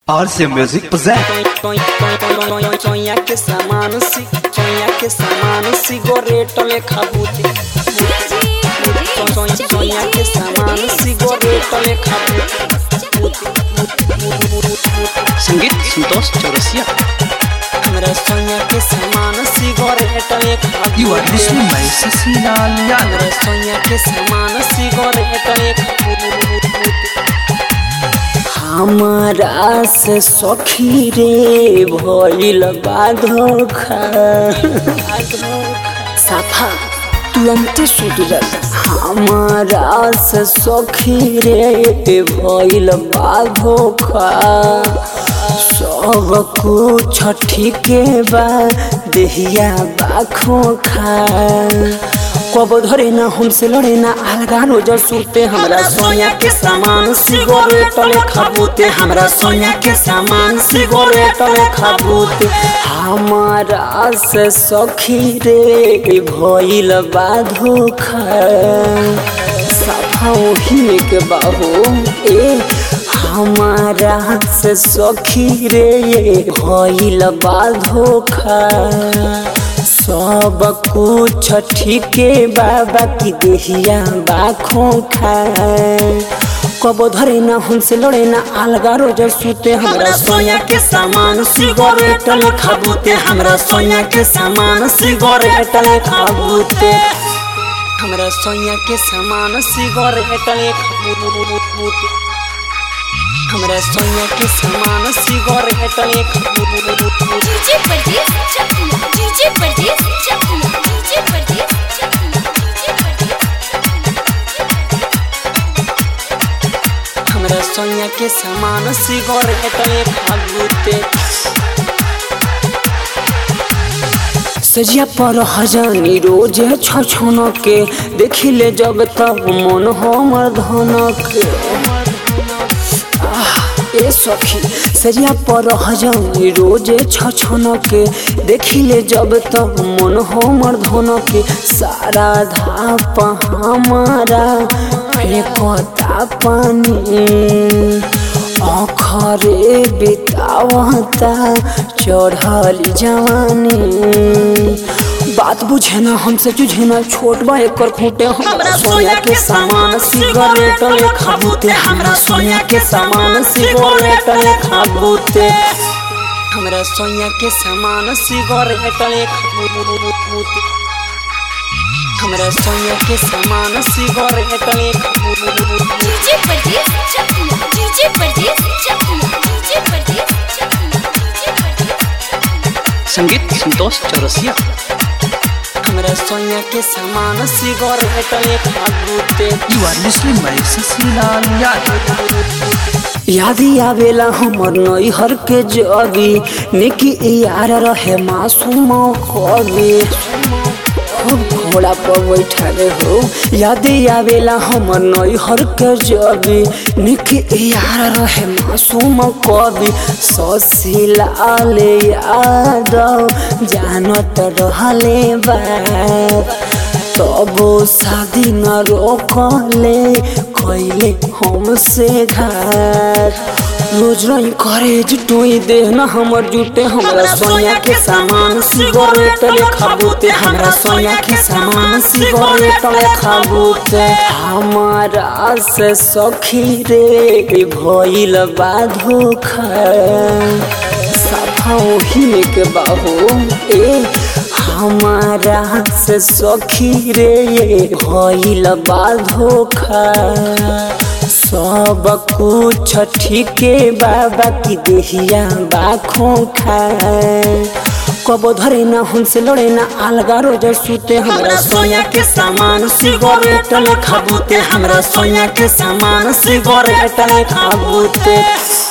RC Music present चोया के सामान सी चोया के सामान सी गोरेट में खाबूती चोया के सामान सी गोरेट में खाबूती संगीत संतोष चौरसिया हमरा सोया के सामान सी गोरेट में खाबूती You are listening my Cecilia Liana हमरा सोया के सामान सी गोरेट में खाबूती हमारा से सखी रे भइल बाधोखा साफा तुरंत सुधरल हमारा से सखी रे भइल बाधोखा सब कुछ ठीके बा देहिया बाखो खा कब धरे ना हमसे लड़े ना अलगा रोज सुते हमरा सोया के सामान सिगरेट ले खाबूते हमरा सोया के सामान सिगरेट ले खाबूते हमारा से सखी रे भइल बाधोखा सफा ओही के बाबू ए हमारा से सखी रे भइल बाधोखा सब कुछ ठीके बाबा की देहिया बाखों खा कब धरे ना हमसे लड़े ना अलगा रोज सुते हमरा सोया के सामान सिगरेट ले खाबूते हमरा सोया के सामान सिगरेट ले खाबूते हमरा सोया के सामान सिगरेट ले खाबूते हमरा सोया के सामान सिगरेट ले खाबूते डीजे परदेस चकिया डीजे परदेस चकिया डीजे परदेस चकिया डीजे परदेस हमरा सोया के सामान सिगरेट ले खाबूते सजिया पर हजानी रोज छछन के देखिले जब तब मन हमर धन के आह, ए सखी सजिया पर हजानी रोज छछन के देखिले जब तब मन हमर धन के सारा धाप हमारा फेंकता पानी अखरे बितावता चढ़ल जवानी बात बुझे ना हमसे जुझे ना छोट बा एकर खूटे हमरा सोया के सामान सिगरेट ले खाबूते हमरा सोया के सामान सिगरेट ले खाबूते हमरा सोया के सामान सिगरेट ले खाबूते हमरा सोया के सामान सिगरेट ले खाबूते डीजे परदेस चकिया डीजे परदेस चकिया डीजे परदेस चकिया डीजे परदेस संगीत संतोष चौरसिया हमरा सोया के सामान सिगरेट ले खाबूते You are listening my Cecilia Liana यादी आवेला हमर नैहर के जबी निकी यार रहे मासूम कवि खूब घोड़ा पर बैठा रे हो यादी आवेला हमर नैहर के जबी निकी यार रहे मासूम कवि ससिलाल यादव जानत रहले बात तबो शादी न रोकले कैले हमसे घाट रोज रही करे जुटोई देह न हमर जुटे हमरा सोया के सामान सिगरेट ले खाबूते हमरा सोया के सामान सिगरेट ले खाबूते हमारा से सखी रे भइल बाधोखा साफा ओही के बाबू ए हमारा से सखी रे भइल बाधोखा सब कुछ ठीके बाबा की देहिया बाखों खा कब धरे ना हमसे लड़े ना अलगा रोज सुते हमरा सोया के सामान सिगरेट ले खाबूते हमरा सोया के सामान सिगरेट ले खाबूते